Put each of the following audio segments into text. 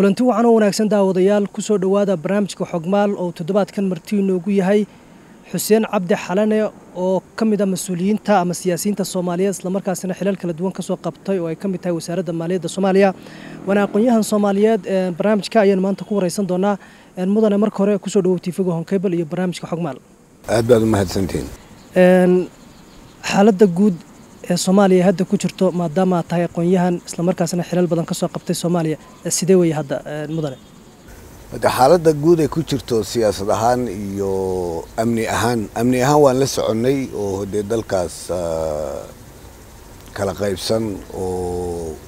kulanti waxaan u wanaagsan daawadayaal kusoo dhowaada barnaamijka xogmaal oo toddobaadkan martii inoogu yahay xuseen cabdi xalane oo ka mid ah mas-uuliyiinta ama siyaasiyiinta soomaaliyeed islamarkaasina xilal kala duwan kasoo qabtay oo ay ka mid tahay wasaaradda maaliyadda soomaaliya waana aqoon-yahan soomaaliyeed barnaamijka ayaynu maanta ku wareysan doonaa mudane marka hore kusoo dhawow tiifiga honkebel iyo barnaamijka xogmaal aad baad u mahadsantihiin xaaladda guud ee soomaaliya hadda ku jirto maadaama aad tahay aqoon-yahan islamarkaasina xilal badan kasoo qabtay soomaaliya sidee weye hadda mudane de xaaladda guud ay ku jirto siyaasad ahaan iyo amni ahaan amni ahaan waan la soconnay oo dee dalkaas kala qaybsan oo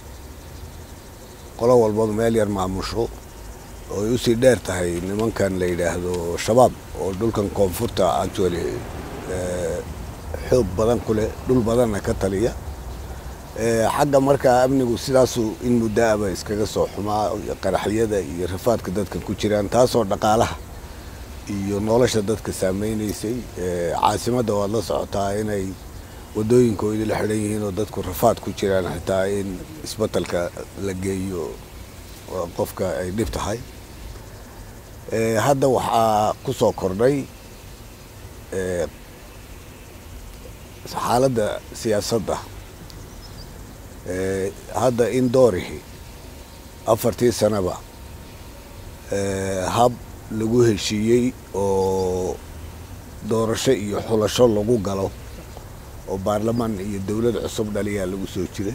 qolo walbaba meel yar maamusho oo ay usii dheer tahay nimankan la yidhaahdo shabaab oo dhulkan koonfurta actually xoog badan ku leh dhul badanna ka taliya xagga markaa amnigu sidaasu in muddaaba iskaga soo xumaa qaraxyada iyo rafaadka dadkan ku jiraan taasoo dhaqaalaha iyo nolosha dadka saameynaysay caasimadda waad la socotaa inay wadooyinkooda la xidhan yihiin oo dadku rafaad ku jiraan xitaa in isbatalka la geeyo qofka ay dhib tahay hadda waxaa ku soo kordhay xaaladda siyaasadda hadda in doorihi afartii sanaba hab lagu heshiiyey oo doorasho iyo xulasho lagu galo oo baarlamaan iyo dowlad cusub dhaliyaa lagu soo jiray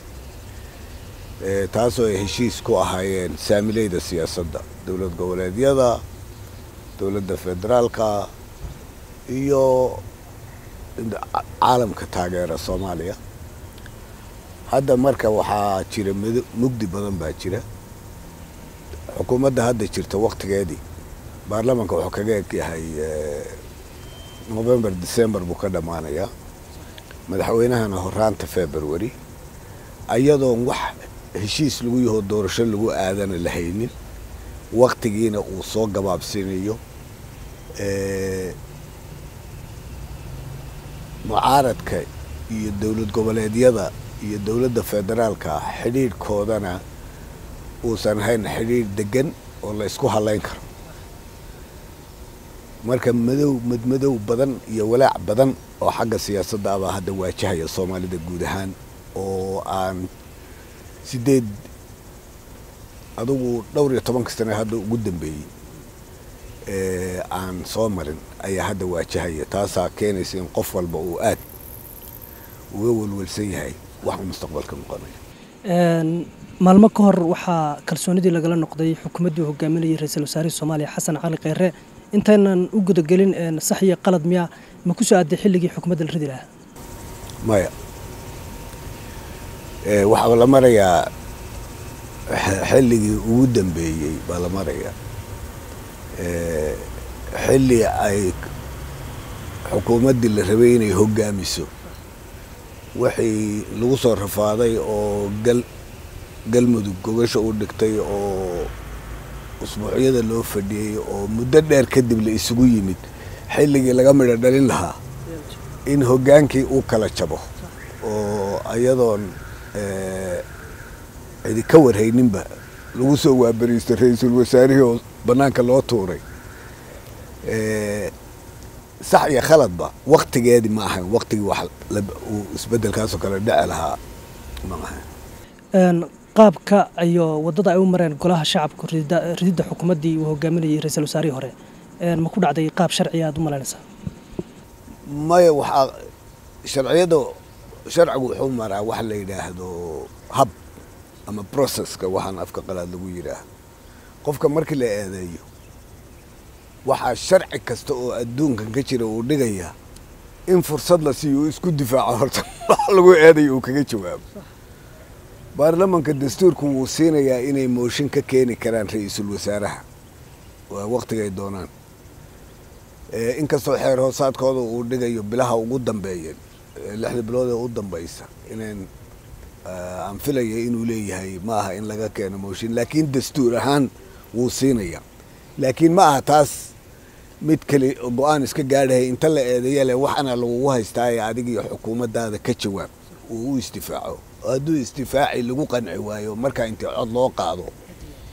taasoo ay heshiis ku ahaayeen saamileyda siyaasadda dowlad goboleedyada dowladda federaalka iyo caalamka taageera soomaaliya hadda marka waxaa jira mugdi badan baa jira xukuumadda hadda jirta waktigeedii baarlamaanka wuxuu kaga eg yahay november december buu ka dhammaanayaa madaxweynahana horaanta february ayadoon wax heshiis lagu yahoo doorasho lagu aadana la haynin waktigiina uu soo gabaabsinayo mucaaradka iyo dowlad goboleedyada iyo dowladda federaalka xidhiidhkoodana uusan ahayn xidhiidh degan oo la ysku hadlayn karo marka madow madmadow badan iyo walaac badan oo xagga siyaasadda abaa hadda waajahaya soomaalida guud ahaan oo aan sideed adugu dhowr iyo tobanka sane hadda ugu dambeeyey aan soo marin ayaa hadda waajahaya taasaa keenaysa in qof walba uu aad uga welwelsan yahay wax uu mustaqbalka noqonayo maalmo ka hor waxaa kalsoonidii lagala noqday xukuumaddii uu hogaaminayay ra-iisul wasaarihii soomaaliya xasan cali kheyre intaynan u gudagelin sax iyo qalad miya ma ku soo aaday xilligii xukuumadda la ridi lahaa maya waxaa la marayaa xilligii ugu dambeeyey baa la marayaa xilli ay xukuumaddii la rabay inay hogaamiso wixii lagu soo rafaaday oo gal galmudug gogasha u dhigtay oo usbuucyada loo fadhiyey oo muddo dheer kadib la isugu yimid xilligii laga midho dhalin lahaa in hoggaankii uu kala jabo oo ayadoon cidi ka warhayninba lagu soo waabariistay ra-iisul wasaarihii oo bannaanka loo tuuray sax iyo khaladba waktigeedii ma ahayn waktigii wax uu isbedelkaasoo kale dhici lahaa ma ahayn qaabka iyo waddada ay u mareen golaha shacabka rididda xukuumaddii uu hogaaminayay ra-iisul wasaarihii hore ma ku dhacday qaab sharciya aad u malaynaysaa maya waxaa sharciyada sharcigu wuxuu maraa wax la yidhaahdo hab ama processka waxaan afka qalaad lagu yidhaahdo qofka markii la eedeeyo waxaa sharci kasta oo adduunkan ka jira uu dhigayaa in fursad la siiyo uu isku difaaco horta wax lagu eedayo uu kaga jawaabo baarlamanka dastuurku wuu siinayaa inay mooshin ka keeni karaan ra-iisul wasaaraha waa waktigay doonaan inkastoo xeer hoosaadkooda uu dhigayo bilaha ugu dambeeya lixda bilood ee u dambaysa inayn aan filaya inuu leeyahay ma aha in laga keeno mooshin laakiin dastuur ahaan wuu siinaya laakiin ma aha taas mid kale go-aan iska gaadhahay inta la eedeeya le waxaana lagugu haystaaye adig iyo xukuumaddaada ka jawaab uu u isdifaaco hadduu isdifaaci lagu qanci waayo markaa intii cod loo qaado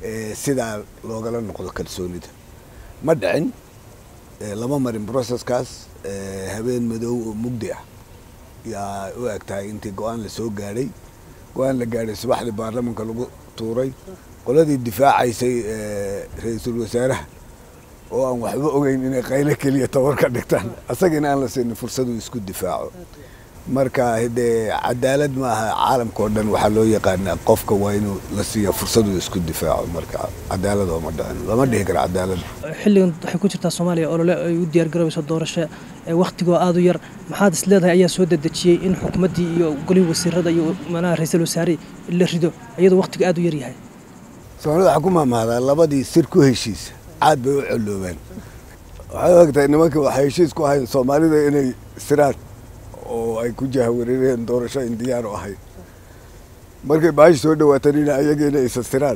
sidaa loogala noqdo kalsoonida ma dhicin lama marin processkaas habeen madow oo mugdi ah yaa u eg tahay intii go-aan lasoo gaadhay go-aan la gaadhay subaxdii baarlamanka lagu tuuray qoladii difaacaysay ra-iisul wasaaraha oo aan waxba ogeyn inay qaylo keliya tawar ka dhigtaan asagina aan la siinin fursaduu isku difaaco marka dee cadaalad ma aha caalamka oo dhan waxaa loo yaqaanaa qofka waa inuu la siiya fursaduu isku difaaco marka cadaalad ooma dhicin lama dhihi karo cadaalad xilligan waxay ku jirtaa soomaaliya olole ay u diyaar garoobayso doorasho waktigoo aada u yar maxaad is leedahay ayaa soo dedejiyey in xukuumaddii iyo golihii wasiirada iyo manaha ra-iisul wasaare la rido iyadoo waktiga aada u yar yahay soomaalida waxaa ku maamahdaa labadii sir ku heshiisa caad bay u colloobaan waxay ogtahay nimanka waxay heshiis ku ahayn soomaalida inay siraan oo ay ku jahwareereen doorasho in diyaar u ahayd markay baashi soo dhawaatanina ayaga inay isa siraan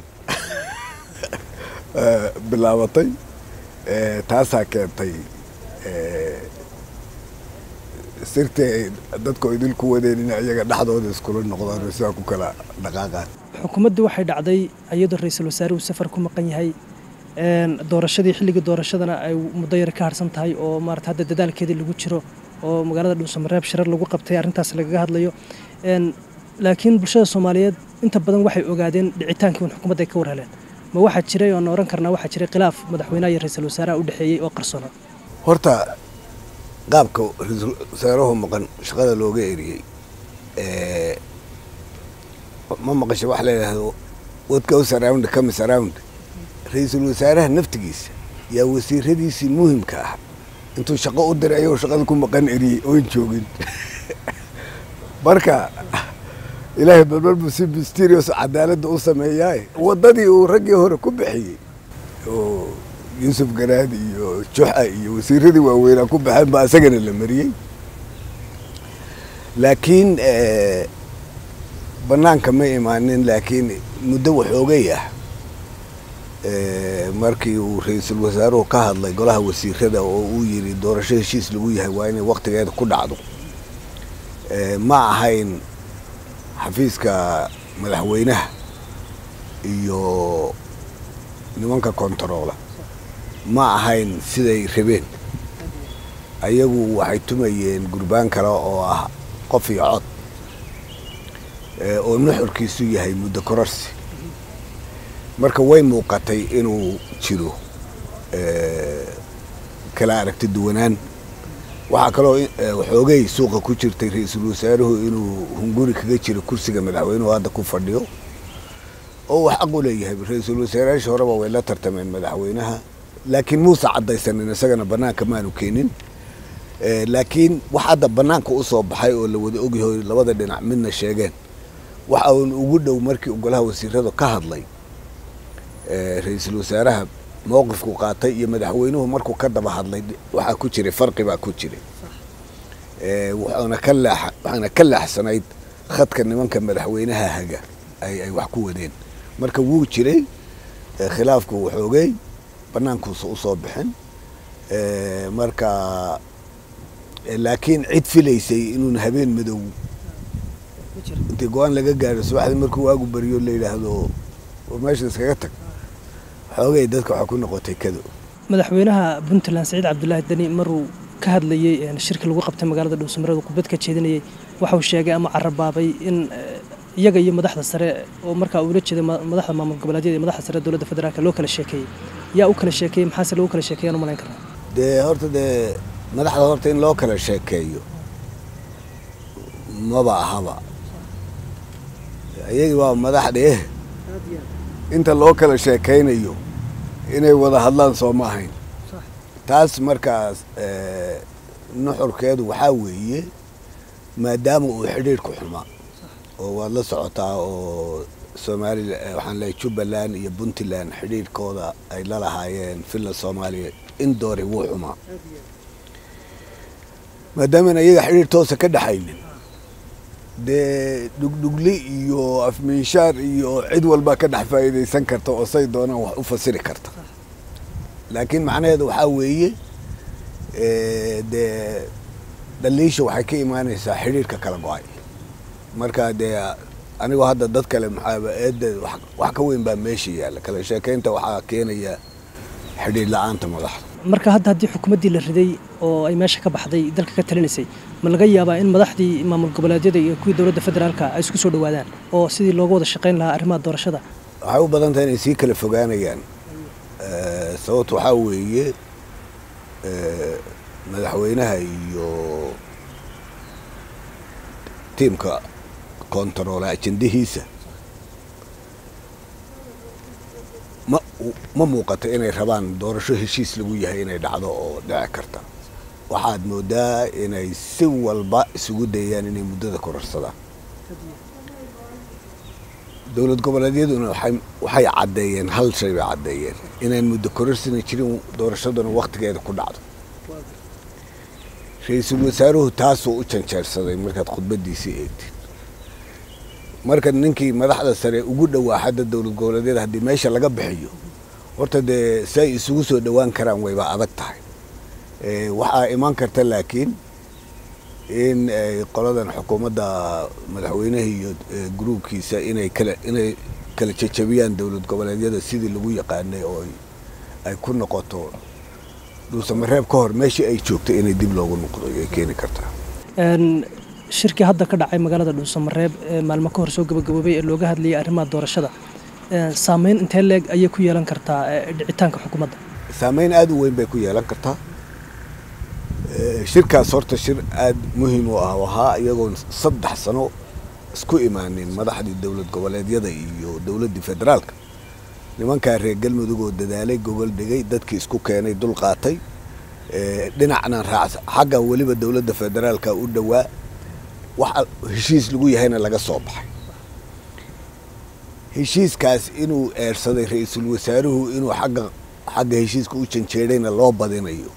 bilaabatay taasaa keentay sirtii ay dadku idil ku wadeen in ayaga dhexdooda iskula noqdaan oo sidaa ku kala dhaqaaqaan xukuumaddii waxay dhacday iyadoo ra-iisul wasaaruhu safar ku maqan yahay doorashadii xilligii doorashadana ay muddo yar ka harsan tahay oo maarata hadda dadaalkeedii lagu jiro oo magaalada dhuusamareeb shirar lagu qabtay arrintaas lagaga hadlayo laakiin bulshada soomaaliyeed inta badan waxay ogaadeen dhicitaankii un xukuumadda ay ka war heleen ma waxaa jiray oon oran karnaa waxaa jiray khilaaf madaxweynaha iyo ra-iisul wasaaraha u dhexeeyey oo qarsona horta qaabka ra-iisul wasaaruhu maqan shaqada looga eriyey ma maqasho wax la yidhaahdo what goes around comes around ra-iisul wasaaraha naftigiisa yaa wasiiradiisii muhimka ah intuu shaqo u diray ayagoo shaqada ku maqan eriyey oon joogin marka ilaahay balbal buu si mysterious cadaaladda u sameeyaa waddadii uu raggii hore ku bixiyey oo yuusuf garaad iyo juxa iyo wasiiradii waaweynaa ku baxeen baa isagana la mariyey laakiin banaanka ma imaanin laakiin muddo waxoogay ah markii uu ra-iisul wasaaruhu ka hadlay golaha wasiirada oo uu yidhi doorasho heshiis lagu yahay waa inay waktigeeda ku dhacdo ma ahayn xafiiska madaxweynaha iyo nimanka kontaroola ma ahayn siday rabeen ayagu waxay tumayeen gurbaan kale oo ah qof iyo cod oo nuxurkiisu yahay muddo kororsi marka way muuqatay inuu jiro kala aragti duwanaan waxaa kaloo waxoogay suuqa ku jirtay ra-iisul wasaaruhu inuu hunguri kaga jiro kursiga madaxweynuhu hadda ku fadhiyo oo wax xaq u leeyahay ra-iisul wasaarayaashii horeba way la tartameen madaxweynaha laakiin muuse caddaysanin isagana banaanka maanu keenin laakiin wax hadda banaanka u soo baxay oo la wada ogyahay labada dhinac midna sheegeen waxa uun ugu dhow markii golaha wasiiradu ka hadlay ra-iisul wasaaraha mowqifku qaatay iyo madaxweynuhu markuu ka daba hadlay waxaa ku jiray farqi baa ku jiray waxaana ka laax waxaana ka laaxsanayd khadka nimanka madaxweynaha haga ay ay wax ku wadeen marka wuu jiray khilaafku waxoogay banaankuusa usoo bixin marka laakiin cid filaysay inuun habeen madow intii go-aan laga gaaro subaxdii markuu waagu beriyo la yidhaahdo meesha iskaga tag xoogay dadka waxaa ku noqotay kado madaxweynaha puntland saciid cabdulaahi deni maruu ka hadlayey shirka lagu qabtay magaalada dhuusamareed khudbad ka jeedinayey waxauu sheegay ama carabaabay in iyaga iyo madaxda sare oo markaa uula jeeday madaxda maamul goboleedyada iyo madaxda sare dowladda federaalka loo kala sheekeeyey yaa u kala sheekeeyey maxaase lagu kala sheekeeyaan u malayn karnaa dee horta dee madaxda horta in loo kala sheekeeyo maba ahaba iyagii waa madaxdhe inta loo kala sheekaynayo inay wada hadlaan soo ma ahayn taas markaas nuxurkeedu waxaa weeye maadaama uu xidhiidhku xumaa oo waad la socotaa oo soomaalila waxaan leehay jubbaland iyo puntland xidhiidhkooda ay la lahaayeen finland soomaaliya in doori wuu xumaa maadaamaan iyaga xidhiidh toosa ka dhexaynin dee dhugdhugli iyo afmiinshaar iyo cid walbaa ka dhex faa'iidaysan karta oo say doonaan wax u fasiri karta laakiin macnaheedu waxaa weeye dee dhaliisha waxay ka imaanaysaa xidhiidhka kala go-ay marka dee anigoo hadda dad kale maxaaba eedda wax ka weyn baa meesha yaalla kala sheekaynta waxaa keenaya xidhiidh la-aanta madaxda marka hadda haddii xukuumaddii la riday oo ay meesha ka baxday dalka ka talinaysay ma laga yaabaa in madaxdii maamul goboleedyada iyo kuwii dowladda federaalka ay isku soo dhowaadaan oo sidii looga wada shaqayn lahaa arrimaha doorashada waxay u badan tahay inay sii kala fogaanayaan sababta waxaa weeye madaxweynaha iyo tiimka kontaroole ajendahiisa ma ma muuqato inay rabaan doorasho heshiis lagu yahay inay dhacdo oo dhici karta waxaad moodaa inay si walba isugu dayayaan inay muddada kororsadaan dowlad goboleedyaduna waxay caddeeyeen hal shay bay caddeeyeen inaan muddo kororsina jirin doorashaduna wakhtigeeda ku dhacdo ra-iisul wasaaruhu taasuu u janjeersaday markaad khudbaddiisii eegtid marka ninkii madaxda sare ugu dhowaa xadda dowlad goboleedyada haddii meesha laga bixiyo horta dee si ay isugu soo dhowaan karaan wayba adag tahay waxaa imaan karta laakiin in qoladan xukuumadda madaxweynaha iyo gruubkiisa inay kala inay kala jejabiyaan dowlad goboleedyada sidii lagu yaqaanay oo ay ku noqoto dhuusamareeb ka hor meeshii ay joogto inay dib loogu noqdo ay keeni kartaa shirkii hadda ka dhacay magaalada dhuusamareeb ee maalmo ka hor soo gabagaboobay ee looga hadlayay arrimaha doorashada saameyn intee leeg ayay ku yeelan kartaa dhicitaanka xukuumadda saameyn aada u weyn bay ku yeelan kartaa shirkaas horta shir aada muhiim u ah ahaa iyagoon saddex sano isku imaanin madaxdii dowlad goboleedyada iyo dowladdii federaalka nimankaa reer galmudug oo dadaalay gogol dhigay dadkii isku keenay dul qaatay dhinacna raacsa xagga weliba dowladda federaalka u dhowaa wax heshiis lagu yahayna laga soo baxay heshiiskaas inuu eersaday ra-iisul wasaaruhu inuu agga xagga heshiiska u janjeedhayna loo badinayo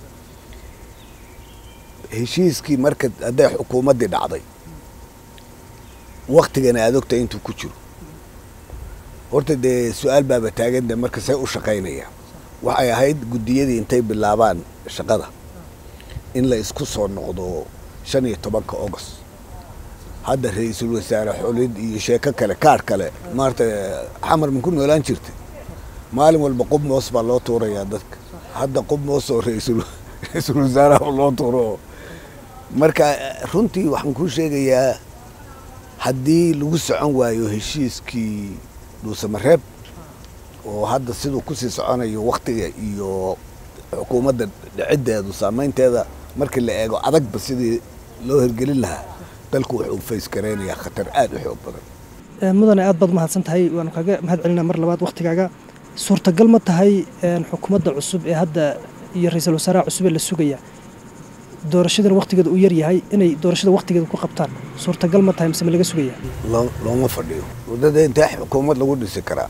heshiiskii marka hadday xukuumaddii dhacday waktigana aad ogta intuu ku jiro horta dee su-aal baaba taagan de marka say u shaqaynaya waxay ahayd guddiyadii intay bilaabaan shaqada in la isku soo noqdo shan iyo tobanka august hadda ra-iisul wasaare xulid iyo sheeko kale kaar kale maarata xamar ma ku noolaan jirtay maalin walba qub moos baa loo tuurayaa dadka hadda qub moos oo ra-iisul wasaaraha loo tuuro marka runtii waxaan kuu sheegayaa haddii lagu socon waayo heshiiskii dhuusamareeb oo hadda siduu kusii soconayo waktiga iyo xukuumadda dhiciddeedu saameynteeda markii la eego adagba sidii loo hirgelin lahaa dalku wuxuu fays garaynayaa khatar aada u xoog badan mudane aad baad umahadsan tahay waanu kaaga mahad celinaa mar labaad waktigaaga suurtagal ma tahay xukuumadda cusub ee hadda iyo ra-iisul wasaaraha cusub ee la sugaya doorashadan waktigeeda uu yar yahay inay doorashada waktigeeda ku qabtaan suurtagal ma tahay mise ma laga sugaya looma fadhiyo waddada intee xukuumad lagu dhisi karaa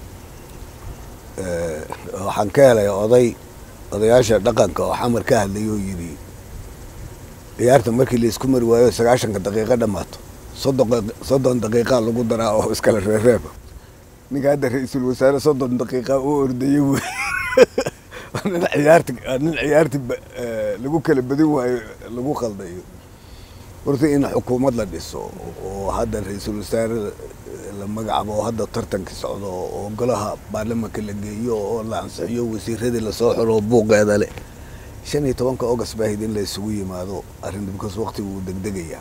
waxaan ka helay oday odayaasha dhaqanka oo xamar ka hadlay oo yidhi ciyaarta markii laisku mari waayo sagaashanka daqiiqo dhammaato soddon daqiiqaa lagu daraa oo iskala reereeba ninka hadda ra-iisul wasaare soddon daqiiqa u ordayay wey nin ciyaarti nin ciyaarti lagu kala badin waayo lagu khaldayo horta in xukuumad la dhiso oo hadda ra-iisul wasaare la magacaabo oo hadda tartankii socdo oo golaha baarlamanka la geeyo oo la ansixiyo wasiiradii lasoo xiro buuqeeda leh shan iyo tobanka august baa hayd in la isugu yimaado arrin because waqtigu wuu degdegayaa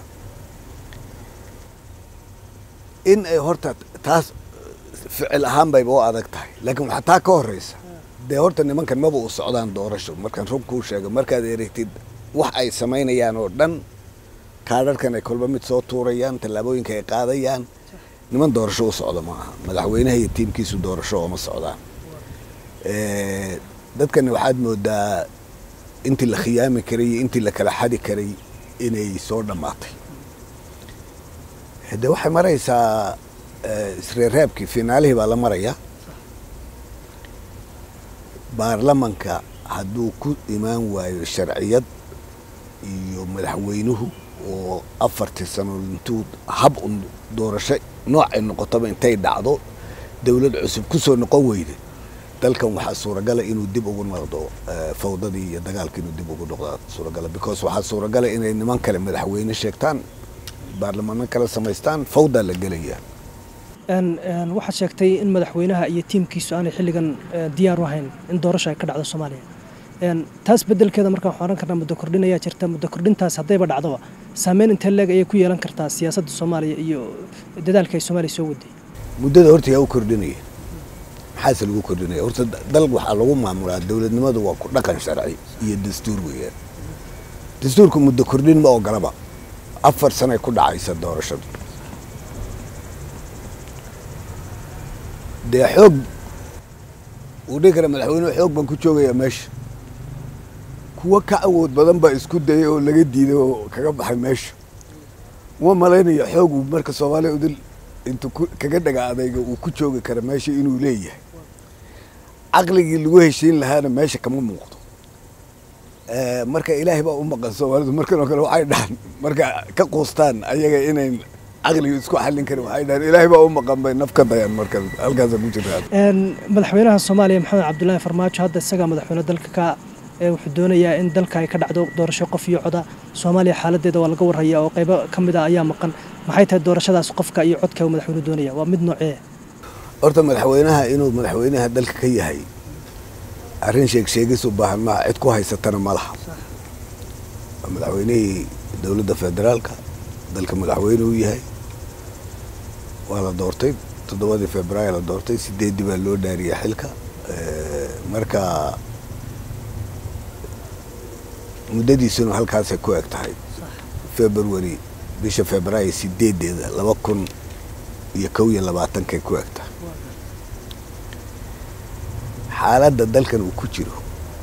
in ay horta taas ficil ahaan bayba u adag tahay laakiin waxaa taa ka horeysa dee horta nimankan maba u socdaan doorasho markaan run kuu sheego markaad eregtid wax ay samaynayaan oo dhan kaadharhkan ay kolba mid soo tuurayaan tallaabooyinka ay qaadayaan niman doorasho u socda ma aha madaxweynaha iyo tiimkiisu doorasho ooma socdaan dadkani waxaad moodaa intii la khiyaami karay iyo intii la kala xadi karay inay soo dhammaatay de waxay maraysaa isreereebkii finaalihii baa la marayaa baarlamanka hadduu ku imaan waayo sharciyad iyo madaxweynuhu oo afartii sano intuu hab un doorasho noocay noqotaba intay dhacdo dowlad cusub ku soo noqon weyda dalkan waxaa suuragala inuu dib ugu noqdo fawdadii iyo dagaalka inuu dib ugu noqdo suuragala because waxaa suuragala inay niman kale madaxweyne sheegtaan baarlamaano kala samaystaan fawdaa la gelaya waxaad sheegtay in madaxweynaha iyo tiimkiisu aanay xilligan diyaar u ahayn in doorasho ay ka dhacdo soomaaliya taas bedelkeeda markaan waxaan oran karnaa muddo kordhin ayaa jirta muddo kordhintaas haddayba dhacdoba saameyn intee leeg ayay ku yeelan kartaa siyaasadda soomaaliya iyo dadaalka ay soomaaliya soo waday muddada horta yaa u kordhinaya maxaase lagu kordhinaya horta dal waxaa lagu maamulaa dowladnimadu waa ku dhaqan sharci iyo dastuur weeyaan dastuurku muddo kordhin ma ogolaba afar sanay ku dhacaysa doorashadu dee xoog uu dhihi kara madaxweynuhu xoog baan ku joogayaa meesha kuwo ka awood badan baa isku dayay oo laga diiday oo kaga baxay meesha uma malaynayo xoog uu marka soomaaliya udil intuu kaga dhaga adayga uu ku joogi kara meesha inuu leeyahay caqligii lagu heshiin lahaana meesha kama muuqdo marka ilaahay baa u maqan soomaalidu markan oo kale waxay dhahan marka ka quustaan ayaga inayn caqliga isku xallin karin waxay dhahan ilaahay baa u maqan bay naf ka dayaan marka halkaasa ku jirtaa madaxweynaha soomaaliya maxamed cabdullaahi farmaajo hadda isagaa madaxweyne dalka ka wuxuu doonayaa in dalka ay ka dhacdo doorasho qof iyo coda soomaaliya xaaladeeda waa laga warhayaa oo qaybo ka mid ah ayaa maqan maxay tahay doorashadaas qofka iyo codka uu madaxweynuhu doonaya waa mid noocee horta madaxweynaha inuu madaxweynaha dalka ka yahay arrin sheeg sheegis u baahan maaha cid ku haysatana ma laha waa madaxweynihii dowladda federaalka dalka madaxweyne u yahay waa la doortay toddobadii februaayo la doortay sideeddii baa loo dhaariyay xilka marka muddadiisuna halkaasay ku eg tahay february bisha februaayo sideedeeda laba kun iyo kow iyo labaatankay ku eg tahay xaaladda dalkan uu ku jiro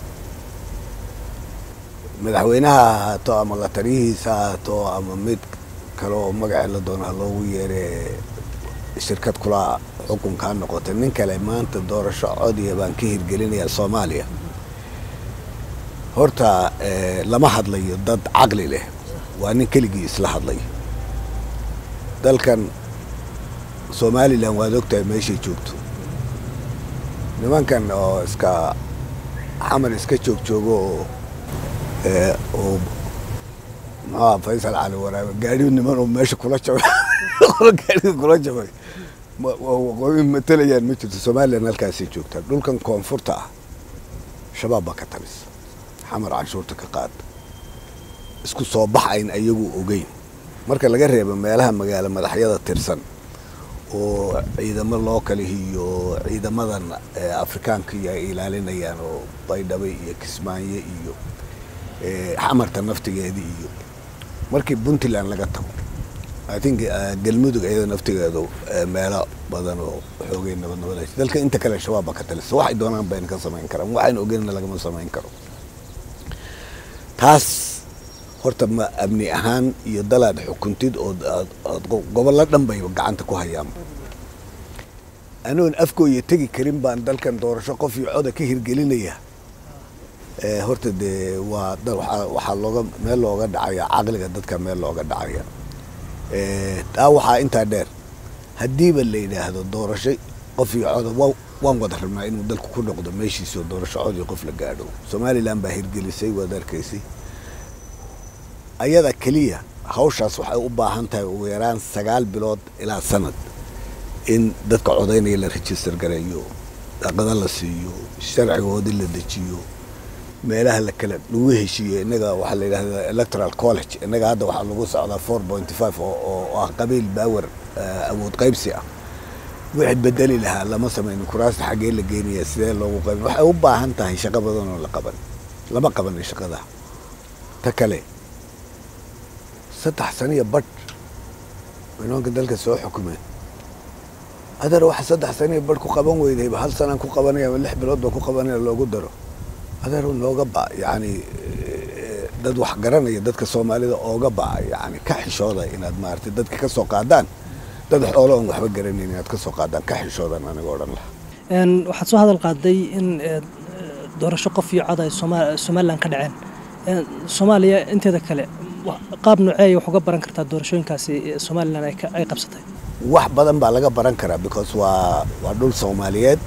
madaxweynaha ha ahaato ama la taliyihiisa ha ahaato ama mid kale oo magacii la doona loogu yeere shirkad kula xukunka ha noqotay nin kale maanta doorasho codiya baan ka hirgelinayaa soomaaliya horta lama hadlayo dad caqli leh waa nin keligii isla hadlaya dalkan somalilan waad ogtahay meeshay joogto nimankan oo iska xamar iska joog joogo oo oo maxaa faysal cali waraabe gaadhi niman oo meesha kula jabay gaadhiga kula jabay waqooyi matalayaan ma jirto somalilan halkaasay joogtaa dhulkan koonfurta ah shabaab baa ka talisa xamar canshuurta ka qaada isku soo baxayn ayagu ogeyn marka laga reebo meelaha magaalo madaxyada tirsan oo ciidamo loo kalihiyo ciidamadan afrikaanka iyo ay ilaalinayaan oo baydhabo iyo kismaayo iyo xamarta naftigeeda iyo markii puntland laga tago i think galmudug iyada naftigeedu meelo badan oo xoogay nabad nabad dalka inta kale shabaab baa ka talisa waxay doonaan bayna ka samayn karaan waxayna ogeynna lagama samayn karo taas horta ma amni ahaan iyo dalaad xukuntid oo gobollo dhan bay gacanta ku hayaan anoon afkooya tegi karin baan dalkan doorasho qof iyo coda ka hirgelinaya horta dee waa waxaa looga meel looga dhacaya caqliga dadka meel looga dhacaya taa waxaa intaa dheer haddiiba la yidhaahdo doorasho qof iyo coda waan wada rabnaa inuu dalku ku noqdo meeshiisoo doorasho codii qof la gaadho somalilan baa hirgelisay waad arkaysay ayada keliya hawshaas waxay u baahan tahay ugu yaraan sagaal bilood ilaa sanad in dadka codaynaya la register gareeyo daqada la siiyo sharcigoodii la dejiyo meelaha la kala lagu heshiiyo innaga waxaa la yidhahdaa electoral college innaga hadda waxaa lagu socdaa four point five oo ah qabiil baawer awood qaybsi ah wixii bedeli lahaa lama samaynin kuraasta xaggee la geenaya sidee loogu qaybin waxay u baahan tahay shaqo badan oo la qaban lama qabanin shaqada ta kale saddex saniya badh nimanka dalka soo xukumeen adeer waxa saddex saniya badh ku qaban weydayba hal sanaan ku qabanaya ama lix bilood baa ku qabanaya loogu daro adeer looga ba yani dad wax garanaya dadka soomaalida ooga ba yani ka xishooda inaad maaragtay dadka ka soo qaadaan dad xoolo oon waxba garanayn inaad ka soo qaadaan ka xishoodan aniga odhan lahaa waxaad soo hadal qaaday in doorasho qof iyo cod ay somalilan ka dhaceen soomaaliya inteeda kale qaab noocee wax uga baran kartaa doorashooyinkaasi somalilan ay qabsatay wax badan baa laga baran karaa because waa waa dhul soomaaliyeed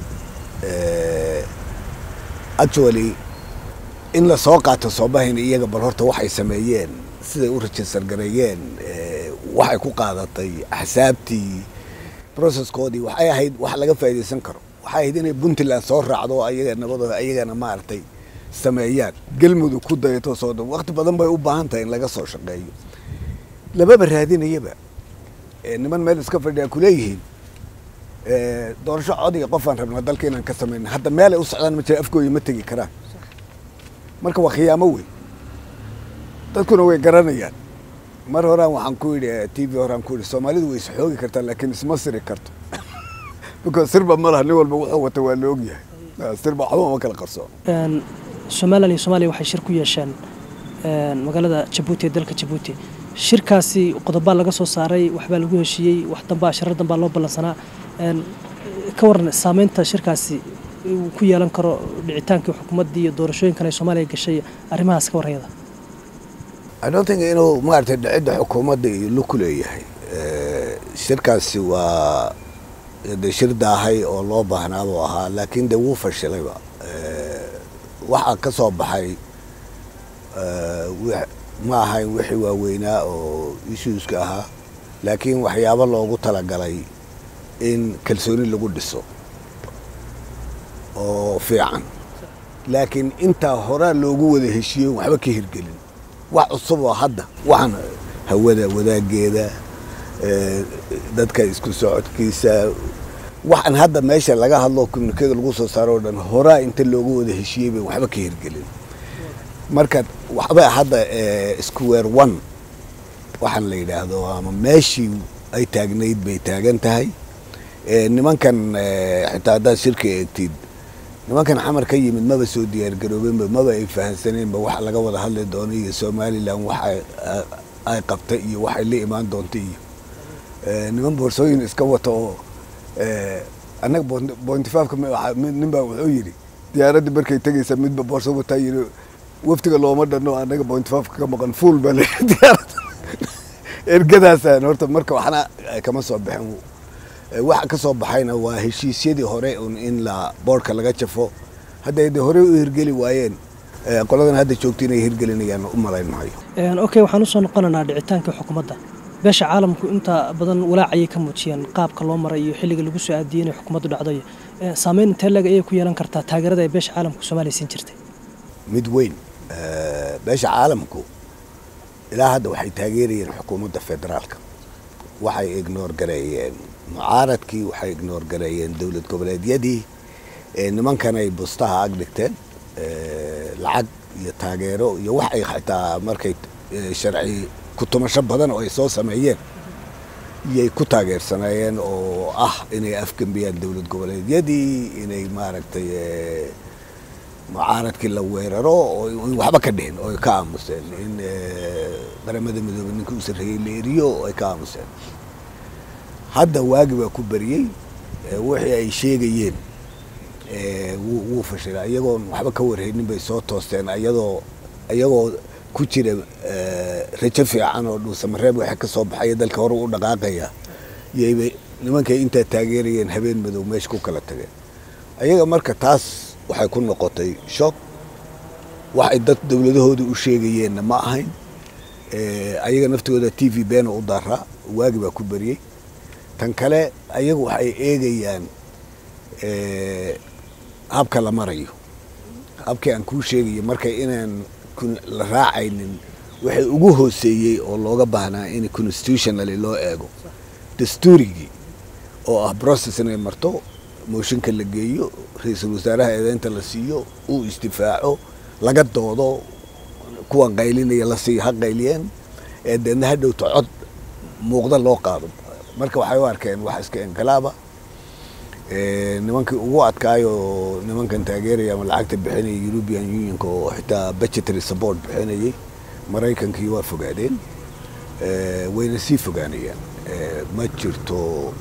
actually in la soo qaato soomahin iyaga bal horta waxay sameeyeen siday u register gareeyeen waxay ku qaadatay axsaabtii processkoodii waxay ahayd wax laga faa'iidaysan karo waxay ahayd inay puntland soo raacdo ayaga nabadooda ayagana maaragtay sameeyaan galmudug ku dayato soo dhan waqti badan bay u baahan tahay in laga soo shaqeeyo lamaba raadinayaba niman meel iska fadhiyaa kuleeyihiin doorasho codiga qofaan rabnaa dalka inaan ka samayna hadda meelay u socdaan ma jira afkooyi ma tegi karaan marka waa khiyaamo wey dadkuna way garanayaan mar horaan waxaan ku yidhi t v horaan ku yidhi soomaalidu way isxoogi kartaa laakiin isma siri karto because sirba ma laha nin walba wuxuu wata waa la ogyahay sirba waxba ma kala qarsoon somalilan iyo soomaaliya waxay shir ku yeesheen magaalada jabuuti ee dalka jabuuti shirkaasi qodobaa laga soo saaray waxbaa lagu heshiiyey wax dambaa shirar dambaa loo ballansanaa ka waran saameynta shirkaasi uu ku yeelan karo dhicitaankii xukuumaddii iyo doorashooyinkan ay soomaaliya gashay arrimahaas ka warrayada I don't think inuu maaragtay dhicidda xukuumadda iyo lug ku leeyahay shirkaasi waa de shir daahay oo loo baahnaa buu ahaa laakiin de wuu fashilayba waxaa ka soo baxay ma ahayn wixii waaweynaa oo issueska ahaa laakiin waxyaabo loogu talagalay in kalsooni lagu dhiso oo fiican laakiin intaa horaa loogu wada heshiiyey waxba ka hirgelin wax cusub oo hadda waxaan hawada wadaageeda dadka isku socodkiisa waxaan hadda meesha laga hadlo communikada lagu soo saaro o dhan horaa inta loogu wada heshiiyey bay waxba ka hirgelin marka waxba hadda square one waxaan la yidhaahdo ama meeshii ay taagnayd bay taagan tahay nimankan xitaa haddaad shirka eegtid nimankan xamar ka yimid maba soo diyaargaroobeenba maba ay fahansaneenba waxa laga wada hadli doono iyo somalilan waxa ay qabta iyo waxay la imaan doonta iyo niman boorsooyin iska wata oo annaga bointifafka nin baa wuxuu yidhi diyaaraddii markay tegaysa midba boorso wataa yidhi waftiga looma dhanno annaga bointifafka ka maqan fuul baa le diyaarada ergadaasaan horta marka waxna kama soo baxin waxa ka soo baxayna waa heshiisyadii hore un in la boorka laga jafo hadday de horey u hirgeli waayeen qoladan hadda joogta inay hirgelinayaan u malayn maayo okay waxaan usoo noqonaynaa dhicitaankii xukuumadda beesha caalamku inta badan walaacayay ka muujiyeen qaabka loo maray iyo xilliga lagu soo aadiyey inay xukuumaddu dhacday saameyn intee leg ayay ku yeelan kartaa taageerada ay beesha caalamku soomaaliya siin jirtay mid weyn beesha caalamku ilaa hadda waxay taageerayeen xukuumadda federaalka waxay ignoor gareeyeen mucaaradkii waxay ignoor gareeyeen dowlad goboleedyadii nimankan ay bustaha ag dhigteen lacag iyo taageero iyo wax ay xitaa markay sharci kutumasho badan oo ay soo sameeyeen iyay ku taageersanaayeen oo ah inay afgembiyaan dowlad goboleedyadii inay maaragtay mucaaradkii la weeraro oo waxba ka dhihin oo ay ka aamuseen in qaramada midoobey ninka u sarreeyey la eriyo oo ay ka aamuseen hadda waagi baa ku beriyey wixii ay sheegayeen wuu fashila iyagoon waxba ka warhaynin bay soo toosteen ayadoo iyagoo ku jira rajo fiican oo dhuusamareeb waxa ka soo baxaya dalka hore u dhaqaaqaya yayba nimankay intaa taageerayeen habeen madow meesha ku kala tageen ayaga marka taas waxay ku noqotay shock waxay dad dowladahoodii u sheegayeenna ma ahayn ayaga naftooda t v beena u daraa waagi baa ku beriyey tan kale ayagu waxay eegayaan habka la marayo habkii aan kuu sheegayo marka inaan la raacaynin waxay ugu hooseeyey oo looga baahnaa in constitutionally loo eego dastuurigii oo ah process inay marto mooshinka la geeyo ra-iisul wasaaraha eedeynta la siiyo uu isdifaaco laga doodo kuwan qaylinaya la siiyo ha qayliyeen ee deedna ha dhowto cod muuqda loo qaado marka waxay u arkeen wax iska inqilaaba nimankii ugu adkaayo nimankan taageeraya ama lacagta bixinaya european unionka oo xitaa budgetary support bixinayay maraykankii waa fogaadeen wayna sii fogaanayaan ma jirto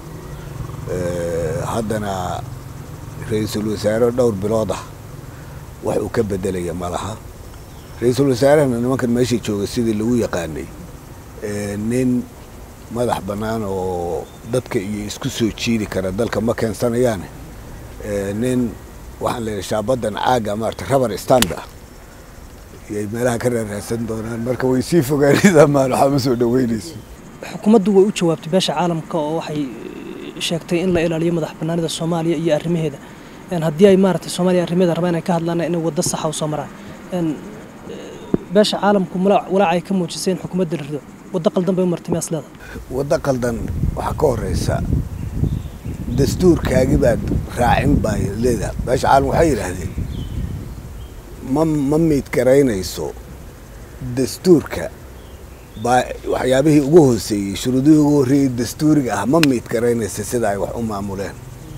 haddana ra-iisul wasaare dhowr bilood ah wax uu ka bedelaya ma laha ra-iisul wasaarehana nimankan meesha jooga sidii lagu yaqaanay nin madax bannaan oo dadka iyo isku soo jiidi kara dalka ma keensanayaane nin waxaan leeyahay shaabadan caaga maarata rabar stand ah iyay meelaha ka raaraasan doonaan marka way sii fogaanaysaa maan waxaa ma soo dhaweynayso xukuumaddu way u jawaabtay beesha caalamka oo waxay sheegtay in la ilaaliyo madax banaanida soomaaliya iyo arrimaheeda haddii ay maaragtay soomaaliya arrimaheeda rabaan inay ka hadlaan inay waddo saxa u soo maraan beesha caalamku walaac ay ka muujisay in xukuumadda la rido waddo qaldan bay u martay miyaas leeda waddo qaldan waxaa ka horeysa dastuurkaagi baad raacin baa leedaha beesha caalam waxay yidhaahdeen ma ma miid garaynayso dastuurka baa waxyaabihii ugu hooseeyey shuruudihii ugu horreeyey dastuuriga ah ma miid garaynaysa sida ay wax u maamuleen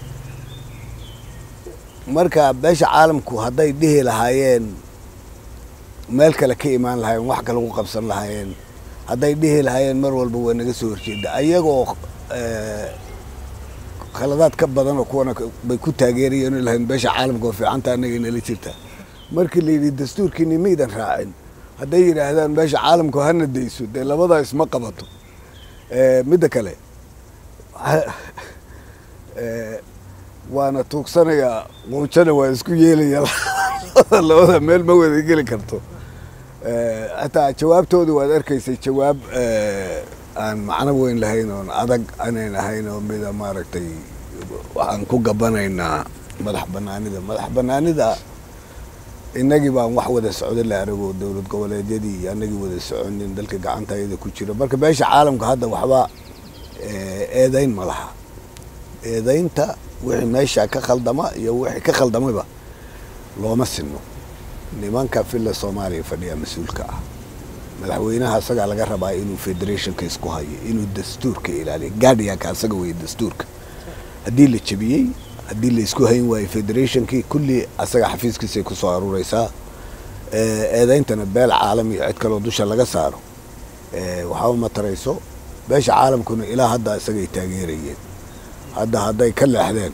marka beesha caalamku hadday dhihi lahaayeen meel kale ka imaan lahaayeen wax kale ku qabsan lahaayeen hadday dhihi lahaayeen mar walba waa naga soo horjeeda ayagoo khaladaad ka badan oo kuwana bay ku taageerayeen lahayn beesha caalamka oo fiicanta annaga inala jirta markii la yidhi dastuurkiini maydan raacin hadday yidhaahdaan beesha caalamku hana dayso dee labadaa isma qabato midda kale waana tuugsanayaa muujana waa isku yeelaya labada meel ma wada geli karto hataa jawaabtooda waad arkaysay jawaab aan macno weyn lahayn oon adag anayn ahayn oo mida maaragtay waxaan ku gabanaynaa madax banaanida madax banaanida inagii baan wax wada socda la arago dowlad goboleedyadii iyo anagii wada soconin dalka gacanta ayada ku jiro marka beesha caalamka hadda waxba eedayn ma laha eedaynta wixii meesha ka khaldama iyo wixii ka khaldamayba looma sinno nimanka villa soomaaliya fadhiya mas-uulka ah madaxweynaha asagaa laga rabaa inuu federationka isku hayo inuu dastuurka ilaaliyo gaadhiyanka asaga weeye dastuurka haddii la jebiyey haddii la isku hayn waayo federationkii kulli asaga xafiiskiisay kusoo aruureysaa eedayntana beel caalami cid kaloo dusha laga saaro waxba ma tarayso beesha caalamkuna ilaa hadda isagay taageerayeen hadda hadday ka leexdeen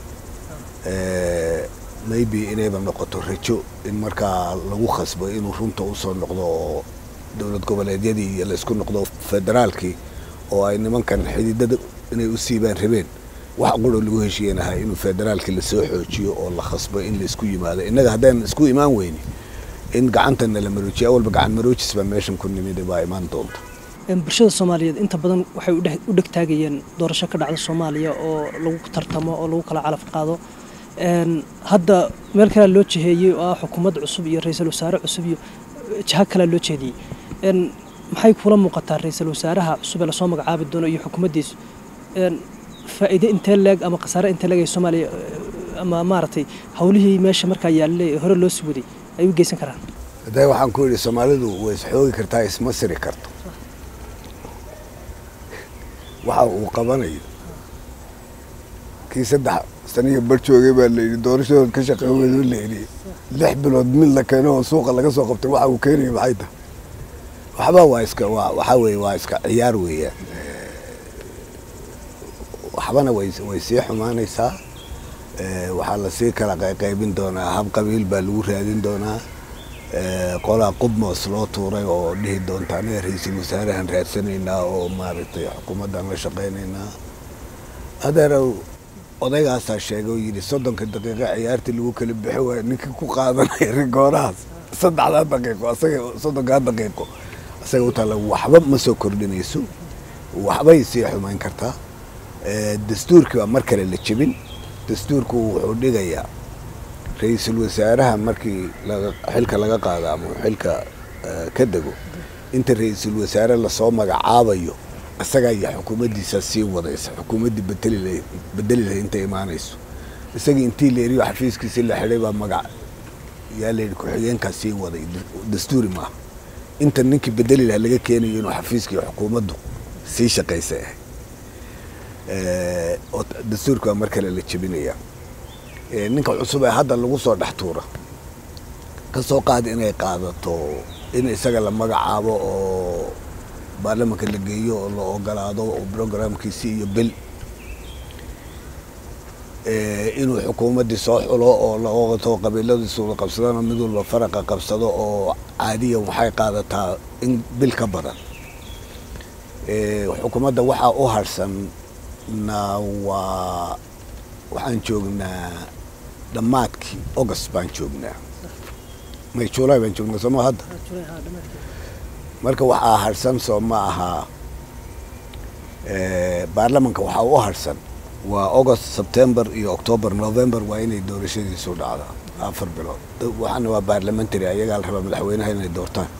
maybe inayba noqoto rajo in markaa lagu khasbo inuu runta usoo noqdo oo dowlad goboleedyadii iyo laysku noqdo federaalkii oo ay nimankan xididada inay u siibaan rabeen wax quro lagu heshiiyen ahaa inuu federaalkii lasoo xoojiyo oo la khasbo in laisku yimaado innaga haddaan isku imaan weyni in gacantana la maroojiyo awalba gacan maroojis baa meeshan ku nimid baa imaan doonta bulshada soomaaliyeed inta badan waxay u dhegtaagayeen doorasho ka dhacda soomaaliya oo lagu tartamo oo lagu kala calaf qaado hadda meel kalea loo jiheeyey oo ah xukuumad cusub iyo ra-iisul wasaare cusub iyo jiha kalea loo jeediyey maxay kula muuqataa ra-iisul wasaaraha cusub ee lasoo magacaabi doono iyo xukuumaddiisu faa'iide intee leeg ama khasaare intee leeg ay soomaaliya ama maaragtay howlihii meesha markaa yaallay ee hore loo sii waday ay u geysan karaan hadda waxaan ku yidhi soomaalidu way isxoogi kartaa isma siri karto waxa uu qabanayo kii saddex saniya bar joogay baa layidhi doorashadood ka shaqey weydoo layidhi lix bilood mid la keeno oo suuqa laga soo qabtay waxa uu keenaya maxay tahay waxba waa iska waa waxaa weeye waa iska ciyaar weeyaan waxbana way way sii xumaanaysaa waxaa lasii kala qayqaybin doonaa hab qabiil baa lagu raadin doonaa qolaa qubmoos loo tuuray oo dhihi doonta anaga ra-iisul wasaarahan raadsanaynaa oo maaragtay xukuumaddan la shaqaynaynaa adeerow odaygaasaa sheegay oo yidhi soddonka daqiiqo ciyaartii lagu kala bixi waayo ninkii ku qaadanaya rigoorahaas saddexdaa daqiiqo asaga soddonkaa daqiiqo asaga u taalla waxba ma soo kordhinayso waxbay sii xumayn kartaa dastuurkii baa mar kale la jebin dastuurku wuxuu dhigayaa ra-iisul wasaaraha markii xilka laga qaado ama xilka ka dego inta ra-iisul wasaare lasoo magacaabayo isagaa iyo xukuumaddiisa sii wadaysa xukuumaddii bedeli bedeli lahay intay imaanayso isagii intii la eriyo xafiiskiisii la xidhay baa magac yaa layidhi ku-xigeenkaa sii waday dastuuri maaha inta ninkii bedeli laha laga keenayo inuu xafiiskii xukuumaddu sii shaqaysa ahay oo dastuurka baa mar kale la jebinaya ninka cusub ee hadda lagu soo dhex tuura ka soo qaada inay qaadato in isaga la magacaabo oo baarlamanka la geeyo oo la ogolaado oo brograamkiisi iyo bil inuu xukuumaddii soo xulo oo laoto qabiiladiisu la qabsadana mid walba faraqa qabsado oo caadiyan waxay qaadataa in bil ka badan xukuumadda waxaa u harsanna waa waxaan joognaa dhammaadkii august baan joognaa may july baan joognaa sooma hadda marka waxaa harsan soo ma ahaa baarlamanka waxaa u harsan waa august september iyo october november waa inay doorashadiisu dhacdaa afar bilood waxaana waa baarlamentary ayagaa la rabaa madaxweynaha inay doortaan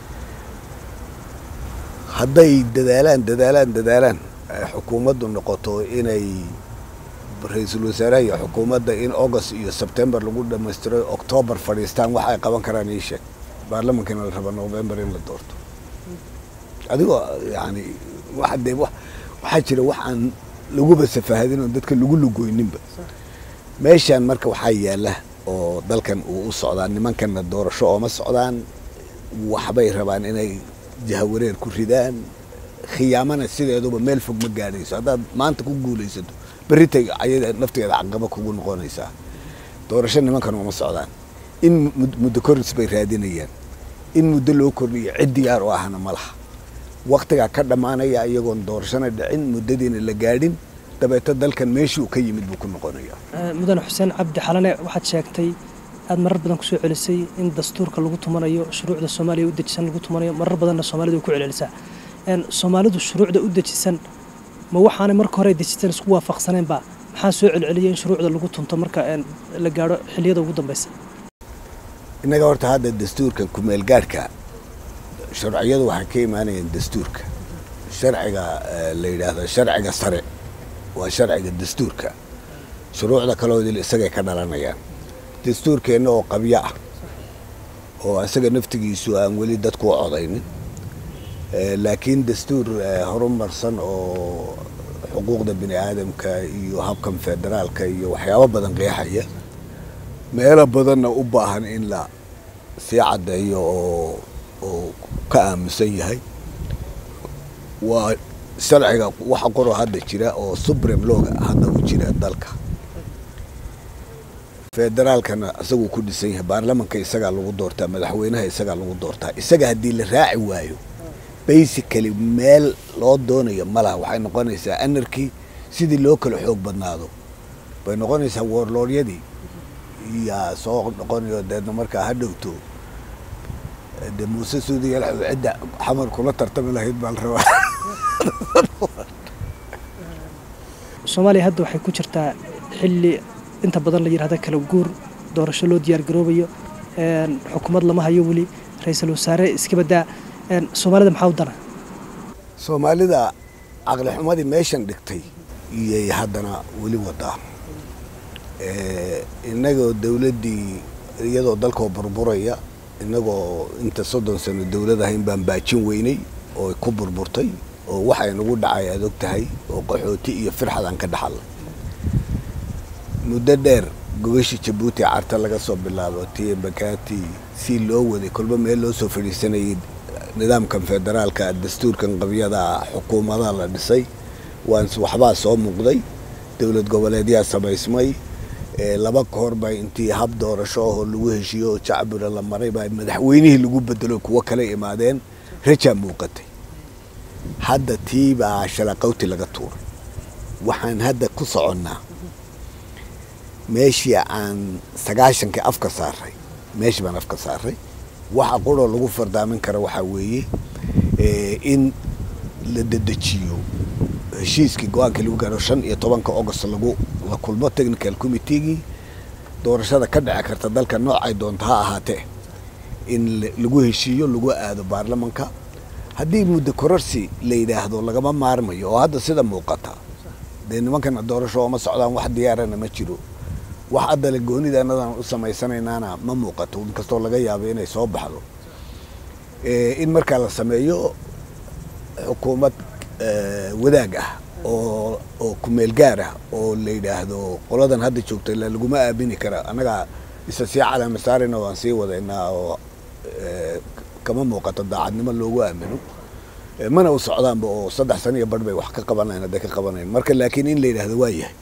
hadday dadaalaan dadaalaan dadaalaan xukuumaddu noqoto inay ra-iisul wasaaraha iyo xukuumadda in august iyo september lagu dhammaystiro october fadhiistaan wax ay qaban karaan ii sheeg baarlamankana la raba november in la doorto adigoo yani waxa dee waxaa jira wax aan laguba safaahadin oo dadka lagu lugoyninba meeshaan marka waxaa yaala oo dalkan uu u socdaa nimankanna doorasho ooma socdaan waxbay rabaan inay jahawareer ku ridaan khiyaamana sideeduba meel fog ma gaadhayso haddaad maanta ku guulaysato berritay ayada nafteeda caqaba kugu noqonaysaa doorasho nimankan uma socdaan in muddo koris bay raadinayaan in muddo loo kordhiyo cid diyaar u ahna ma laha waktigaa ka dhammaanaya iyagoon doorashona dhicin muddadiina la gaadhin dabeeto dalkan meeshii uu ka yimid buu ku noqonaya mudane xuseen cabdi xalane waxaad sheegtay aad marar badan kusoo celisay in dastuurka lagu tumanayo shuruucda soomaaliya u dejisan lagu tumanayo marar badanna soomaalidu way ku celcelisaa soomaalidu shuruucda u dejisan ma waxaanay marka hore dejisan isku waafaqsaneenba maxaa soo celceliyay in shuruucda lagu tunto marka la gaadho xilliyada ugu dambaysa innaga horta hadda dastuurkan kumeel gaadhka sharciyadu waxay ka imaanayaan dastuurka sharciga la yidhaahdo sharciga sare waa sharciga dastuurka shuruucda kaloodil isagay ka dhalanayaan dastuurkeenna oo qabyo ah oo isaga naftigiisu aan weli dadku u codaynin laakiin dastuur horumarsan oo xuquuqda bini aadamka iyo habkan federaalka iyo waxyaabo badan qeexaya meelo badanna u baahan in la sii caddeeyo oo oo ka aaminsan yahay waa sharciga waxa qoroo hadda jira oo supreme looga hadda u jira dalka federaalkana isaguu ku dhisan yahay baarlamanka isagaa lagu doortaa madaxweynaha isagaa lagu doortaa isaga haddii la raaci waayo basically meel loo doonayo malaha waxay noqonaysaa anarkii sidii loo kala xoog badnaado bay noqonaysaa woorlooryadii yaa soo noqonayo deedna markaa ha dhowto de muuse suudiya cidda xamar kula tartami lahayd baa la rabaa soomaaliya hadda waxay ku jirtaa xilli inta badan la yidhahda kala guur doorasho loo diyaar garoobayo xukuumad lama hayo weli ra-iisul wasaare iska badaa soomaalida maxaa u dana soomaalida caqli xumadii meeshan dhigtay iyay haddana weli wadaa innagoo dawladdii iyadoo dalkoo burburaya innagoo inta soddon sano dawlad ahayn baan baajin weynay oo ku burburtay oo waxay nagu dhacay aad og tahay oo qaxooti iyo firxadaan ka dhaxalnay muddo dheer gogashii jabuuti carta laga soo bilaabo tiye bakati si loo waday kolba meel loo soo fadhiisanayay nidaamkan federaalka dastuurkan qabyada xukuumadaha la dhisay waan waxbaa soo muuqday dowlad goboleedyaa samaysmay laba kahor baa intii hab doorasho ahoo lagu heshiiyo oo jacbura la maray baa madaxweynihii lagu bedelo kuwo kala imaadeen rajaa muuqatay hadda tii baa shalaqawti laga tuuray waxaan hadda ku soconnaa meeshii aan sagaashankii afka saaray meeshii baan afka saaray waxa quroo lagu fardaamin kara waxaa weeye in la dedejiyo heshiiskii go-aankii lagu gaaro shan iyo tobanka august lagu la kulmo technical committeegii doorashada ka dhici karta dalka noocay doonto ha ahaatee in lagu heshiiyo lagu aado baarlamanka haddii muddo kororsi la yidhaahdo lagama maarmayo oo hadda sida muuqata dee nimankana doorasho ooma socdaan wax diyaarana ma jiro wax addale goonida annadan u samaysanaynaana ma muuqato inkastoo laga yaabo inay soo baxdo in markaa la sameeyo xukuumad wadaag ah oo oo kumeel gaar ah oo la yidhaahdo qoladan hadda joogta ilaa laguma aamini kara annagaa isa sii calaama saarayna waan sii wadaynaa oo kama muuqato daacadnimo loogu aamino mana u socdaanba oo saddex sana iyo barh bay wax ka qabanayn hadday ka qabanayn marka laakiin in la yidhahdo waa yahay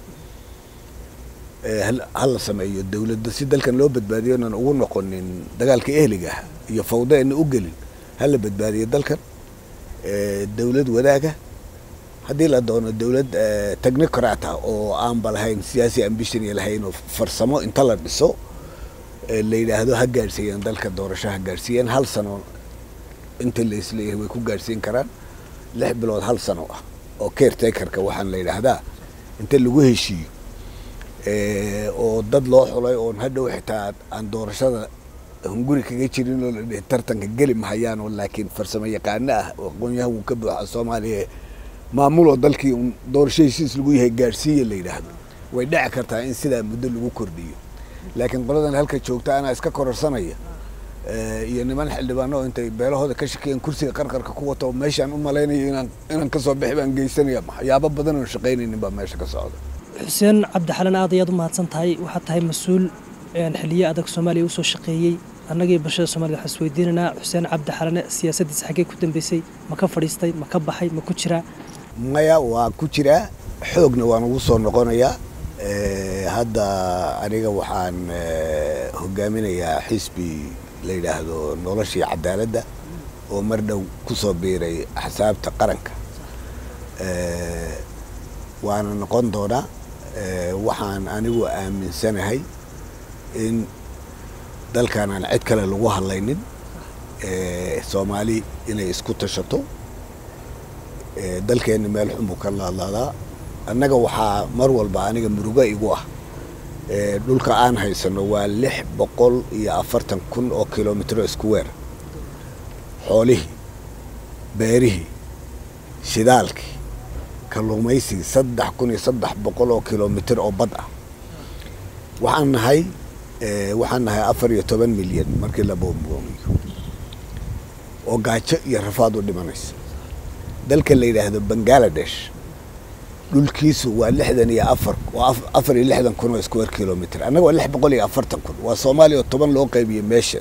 ha la sameeyo dawladda si dalkan loo badbaadiyo inan ugu noqonin dagaalka ehliga ah iyo fawda ina u gelin ha la badbaadiyo dalkan dawlad wadaaga haddii la doono dawlad technocrat ah oo aanba lahayn siyaasi ambition lahayn oo farsamo inta la dhiso la yidhaahdo ha gaadhsiiyeen dalka doorasho ha gaadhsiiyeen hal sano inta la isleeyahay way ku gaadhsiin karaan lix bilood hal sano ah oo caretakerka waxaan la yidhaahdaa inta lagu heshiiyo oo dad loo xulay oon hadhow xitaa aan doorashada hunguri kaga jirin oo la dhihi tartanka geli mahayaan oo laakiin farsamo yaqaano ah oo aqoonyahan wuu ka buuxa soomaaliya maamuloo dalkii un doorasho heshiis lagu yahay gaadhsiiya la yidhaahdo way dhici kartaa in sidaa muddo lagu kordhiyo laakiin qoladan halka joogta anaa iska kororsanaya iyo niman xildhibaano oo intay beelahooda ka shakiyeen kursiga qarqarka ku wata oo meeshaan u malaynayo inaan inaan kasoo bixi baan geysanaya waxyaabo badan oon shaqaynaynin baa meesha ka socda xuseen cabdi xalan aad ayaad u mahadsan tahay waxaad tahay mas-uul xiliyo adag soomaaliya usoo shaqeeyey annagii bulshada soomaliya waxaan isweydiinaynaa xuseen cabdi xalane siyaasaddiisa xaggee ku dambeysay ma ka fadhiistay ma ka baxay ma ku jiraa maya waa ku jiraa xoogna waan ugu soo noqonayaa hadda aniga waxaan hogaaminayaa xisbi la yidhaahdo noloshii cadaaladda oo mar dhow ku soo biiray axsaabta qaranka waana noqon doonaa waxaan anigu aaminsanahay in dalkan aan cid kale lagu hadlaynin soomaali inay isku tashato dalkeenna meel xunbuu ka laadlaadaa annaga waxaa mar walba aniga murugo igu ah dhulka aan haysano waa lix boqol iyo afartan kun oo kilomitro square xoolihii beerihii shidaalkii kalluumaysigii saddex kun iyo saddex boqol oo kilomitr oo bad ah waxaan nahay waxaan nahay afar iyo toban milyan markii la boombooniyo oo gaajo iyo rafaad u dhimanaysa dalka la yidhaahdo bangaladesh dhulkiisu waa lixdan iyo afar waa afar iyo lixdan kun oo square kilomitr annaga waa lix boqol iyo afartan kun waa soomaaliya oo toban loo qaybiyey meesha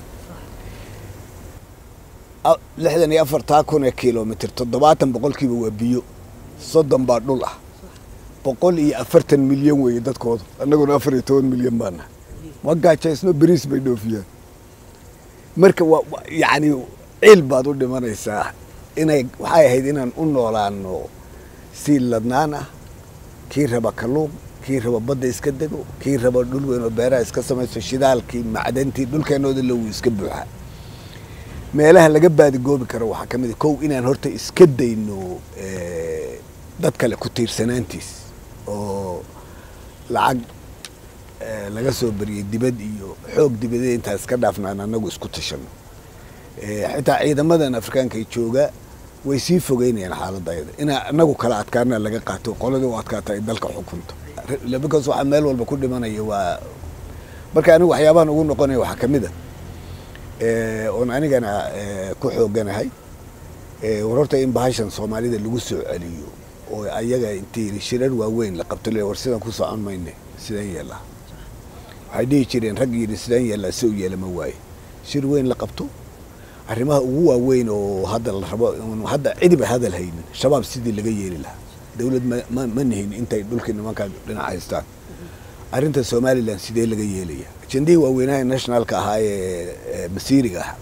lixdan iyo afartaa kun ee kilomitr toddobaatan boqolkiiba waa biyo soddon baa dhul ah boqol iyo afartan milyan weeye dadkoodu annaguna afar iyo toban milyan baa nahay ma gaajaysno beriis bay dhoofiyaan marka waa yacni ciil baad u dhimanaysaa inay waxay ahayd inaan u noolaano si ladnaan ah kii raba kalluun kii raba badda iska dego kii raba dhul weyn oo beeraha iska samaysto shidaalkii macdantii dhulkeenooda lowu iska buuxa meelaha laga baadigoobi karo waxaa ka mid a kow inaan horta iska dayno dad kale ku tiirsanaantiis oo lacag laga soo bariyey dibad iyo xoog dibadee intaa iska dhaafnaan annagu isku tashano xitaa ciidamadan afrikaanka ay jooga way sii fogeynayaan xaaladda ayada inaa annagu kala adkaana laga qaato qoladii u adkaata ay dalka xukunto bikaas waxaa meel walba ku dhimanaya waa marka anigu waxyaabahan ugu noqonaya waxaa ka mid a oon anigana ku xooganahay war horta in bahashan soomaalida lagu soo celiyo oo ayaga intii shirar waaweyn la qabto le war sidaan ku socon mayne sidaan yeelaa waxay dhihi jireen rag yidhi sidaan yeelaa si u yeela ma waaye shir weyn la qabto arrimaha ugu waaweyn oo hadda la rabo hadda cidiba hadal haynin shabaab sidii laga yeeli lahaa dawlad ma ma nihin intay dhulkii nimankaa dhinac haystaan arrinta somalilan sidee laga yeelaya ajendihii waaweynaha nationalka ahaa ee masiiriga ah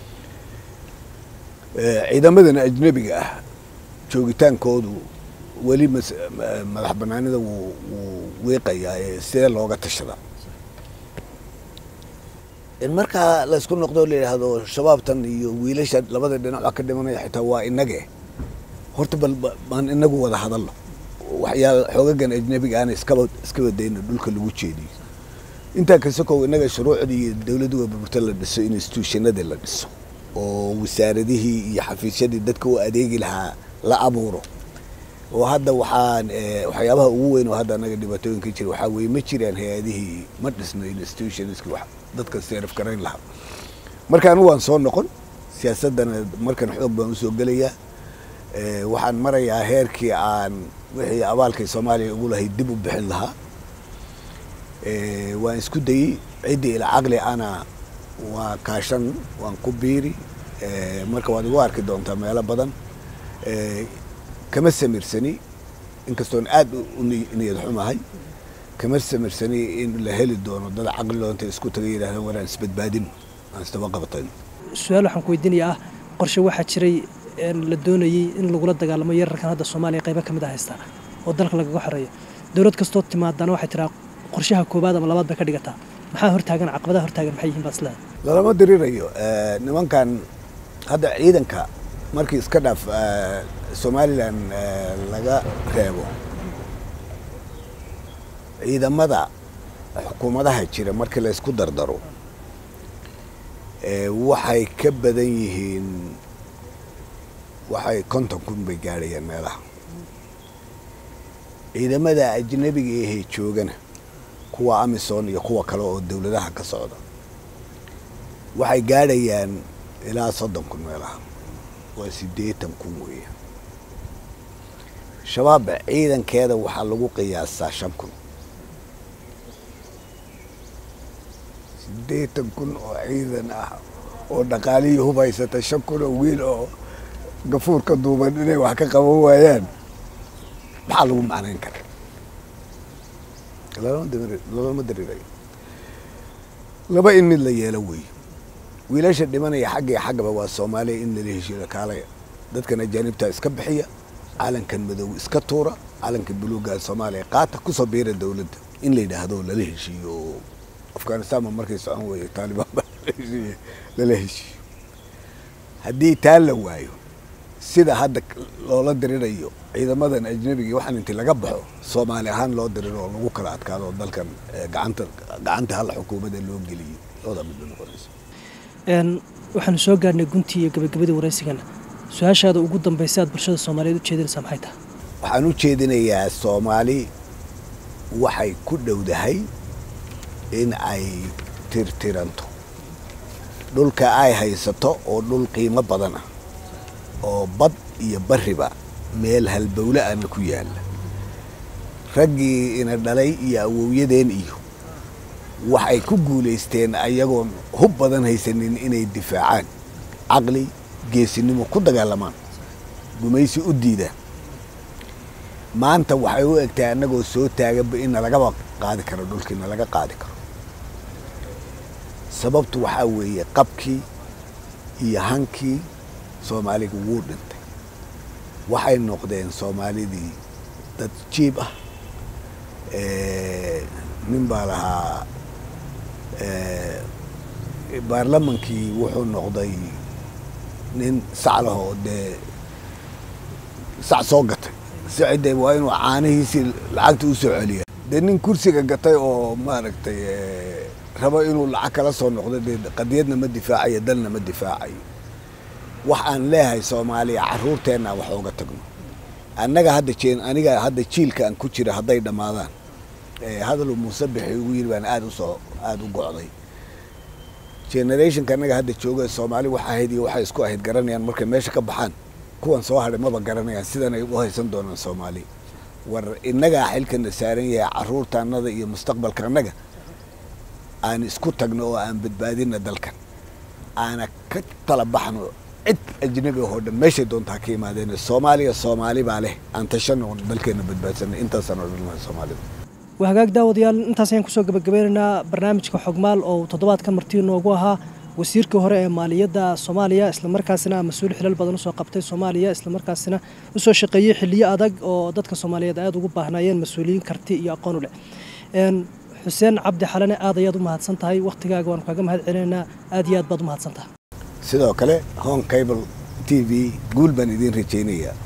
ciidamadana ajnebiga ah joogitaankoodu weli madax banaanida wuu wuu wiiqayaa ee sidee looga tashada in markaa laysku noqdo la yidhaahdo shabaabtan iyo wiilasha labada dhinac waa ka dhimanaya xitaa waa inage horta bal baan inagu wada hadalno waxyaa xoogagan ajnebiga aana iskaba iskaba dayno dhulka lagu jeediyo intaa kasokow inaga shuruucdii iyo dawladdu waburburta la dhiso institutionadii la dhiso oo wasaaradihii iyo xafiisyadii dadka u adeegi lahaa la abuuro oo hadda waxaan waxyaabaha ugu weyn oo hadda anaga dhibaatooyinka jira waxaa weeye ma jiraan hay-adihii ma dhisno institutionski wax dadka seeraf garayn lahaa marka anigu waan soo noqon siyaasaddana markan xoog baan usoo gelayaa waxaan marayaa heerkii aan wixii abaalkay soomaaliya ugu lahayd dib u bixin lahaa waan isku dayey ciddii ila caqli ana waa kaashan waan ku biiri marka waad igu arki doontaa meelo badan kama samirsani inkastoon aad u niyad xumahay kama samirsani in la heli doono dad caqliloo intay isku taga yidhahdaan waraan isbadbaadin aan isdaba qabatayn su-aal waxaan ku weydiinayaa ah qorshe waxaa jiray la doonayey in lagula dagaalamo yararkan hadda soomaaliya qaybo ka mid a haystaa oo dalka lagaga xoreeyo dowlad kastoo timaadana waxay tiraa qorshaha koobaad ama labaad bay ka dhigataa maxaa hortaagan caqabadaha hortaagan maxay yihiin baa isleedahay lalama dirirayo nimankan hadda ciidanka markii iska dhaaf somalilan laga reebo ciidamada xukuumadaha jira markii la isku dardaro waxay ka badan yihiin waxay konton kun bay gaadhayaan meelaha ciidamada ajnabiga ahee joogana kuwa amisom iyo kuwa kale oo dawladaha ka socda waxay gaadhayaan ilaa soddon kun meelaha waa siddeetan kun weeyaan shabaabba ciidankeeda waxaa lagu qiyaasaa shan kun siddeetan kun oo ciidan ah oo dhaqaalihii hubaysata shan kun oo wiil oo gafuurka duuban inay wax ka qaban waayaan maxaa lagu macnayn kara lalama darirayo laba in mid la yeelo weeye wiilasha dhimanaya xagga iyo xaggaba waa soomaaliya in lala heshiiyo kaalaya dadkan ajaanibta iska bixiya calankan madow iska tuura calanka buluuga soomaaliya qaata kusoo biira dawladda in la yidhaahdo lala heshiiyo afghanistanba markay socon weeye taalibaan baa lala heshiiyo haddii taa la waayo sida hadda loola dirirayo ciidamadan ajnabiga waxaan inti laga baxo soomaali ahaan loo diriro oo lagu kala adkaado oo dalkan gacanta gacanta hal xukuumadda loo geliyo labada mid bay noqonaysa waxaanu soo gaarnay guntii iyo gabagabadii waraysigana su-aashaada ugu dambaysa aad bulshada soomaaliyeed u jeedinaysaa maxay tahay waxaan u jeedinayaa soomaali waxay ku dhowdahay in ay tirtiranto dhulka ay haysato oo dhul qiimo badan ah oo bad iyo bariba meel halbowle ana ku yaalla raggii ina dhalay iyo awowyadeen iyo waxay ku guulaysteen ayagoon hub badan haysanin inay difaacaan caqli geesinimo ku dagaalamaan gumaysi u diidaan maanta waxay u egtahay annagoo soo taaganba in nalagaba qaadi karo dhulkii nalaga qaadi karo sababtu waxaa weeye qabkii iyo hankii soomaaliga wuu dhintay waxay noqdeen soomaalidii dad jiib ah nin baa lahaa baarlamankii wuxuu noqday nin sac lahoo dee sac soo gatay sicide waa inuu caanihiisii lacagta u soo celiya dee nin kursiga gatay oo maaragtay rabo inuu lacag kala soo noqdo dee qadiyadna ma difaacayo dalna ma difaacayo wax aan leeyahay soomaaliya caruurteenna wax ooga tagno annaga hadda jeen aniga hadda jiilka aan ku jira hadday dhammaadaan hadaluu muuse bixi ugu yiri baan aada usoo aada u gocday generationka annaga hadda jooga soomaali waxa ahayd iyo waxay isku ahayd garanayaan markay meesha ka baxaan kuwan soo hadhay maba garanayaan sidan ay u haysan doonaan soomaali war innagaa xilkana saaran yahay caruurta annada iyo mustaqbalka annaga aan isku tagno oo aan badbaadina dalkan aana ka tala baxno cid ajnabi ahoo dhan meeshay doontaa ka imaadeen soomaaliya soomaali baa leh aan tashano dalkeena badbaadsanay intaasaan odhan lahay soomaalida waa hagaag daawadayaal intaas ayaan kusoo gabagabeynaynaa barnaamijka xogmaal oo toddobaadkan martii noogu ahaa wasiirkii hore ee maaliyadda soomaaliya islamarkaasina mas-uul xilal badan usoo qabtay soomaaliya islamarkaasina usoo shaqeeyey xiliyo adag oo dadka soomaaliyeed aada ugu baahnaayeen mas-uuliyiin karti iyo aqoon u leh xuseen cabdi xalane aad ayaad u mahadsan tahay wakhtigaaga waanu kaaga mahad celinaynaa aad iyo aad baad u mahadsan tahay sidoo kale hon cable t v guul baan idiin rajaynayaa